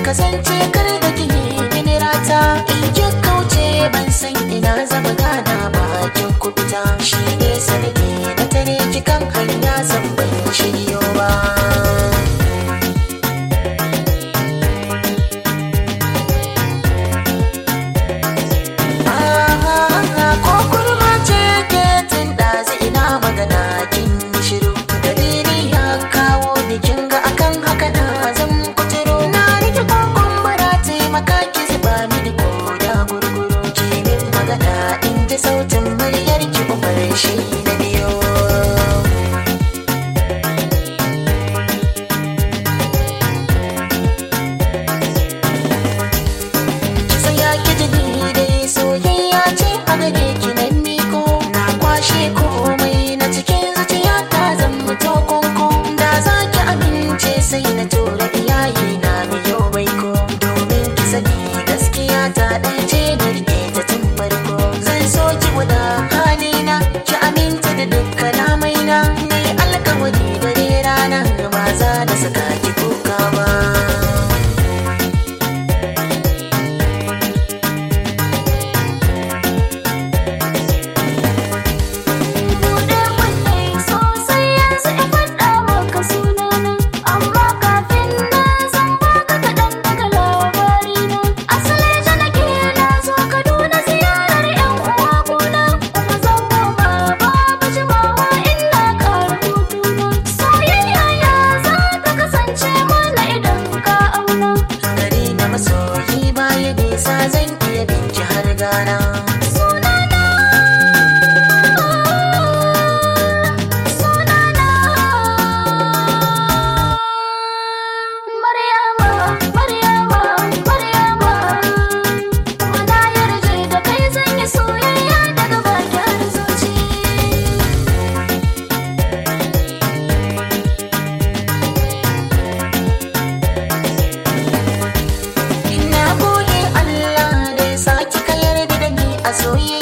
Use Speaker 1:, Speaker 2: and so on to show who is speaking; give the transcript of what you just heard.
Speaker 1: kasance kar da kini mini rata in ki kauce ban san ina zama gana bakin kubita shi ne sanadi na tare ki kan hanya zan ban shiryo ba ko kurma ce ke tun ɗazi ina magana kin yi shiru dalili ya kawo bikin ga akan haka na zan kuturo na rike kokon bara taimaka ki zuba mini ko da gurguru ki min magana in ji sautin muryar ki umar shi na biyo Tsaya ki ji ni dai soyayya ce a gare ki nan miko na kwashe komai na cikin zuciya ta zan mutu konko da za ki amince sai na tura iyaye na biyo baiko domin ki sani gaskiya ta ɗaya ce da rike ta tun farko zan so ki guda halina ki aminta da dukkan amaina na yi alkawari dare rana ba za na saka ki kuka ba
Speaker 2: Buɗe kunne sosai yanzu in faɗa maka sunana Amma kafin nan zan baka kaɗan daga labarina Asali ta nake na zo Kaduna ziyarar 'yan uwa gona Kuma zan koma babu jimawa ina ƙara hutuna Soyayya ya za ta kasance mana idan ka auna
Speaker 1: gari na masoyi baya nisa zan iya binki har gana
Speaker 2: Sunana Sunana Maryama Maryama Maryama Kuma na yarje da kai zan yi soyayya daga bakin zuci
Speaker 1: ina gode Allah da ya saki ka yarda da ni a soyayya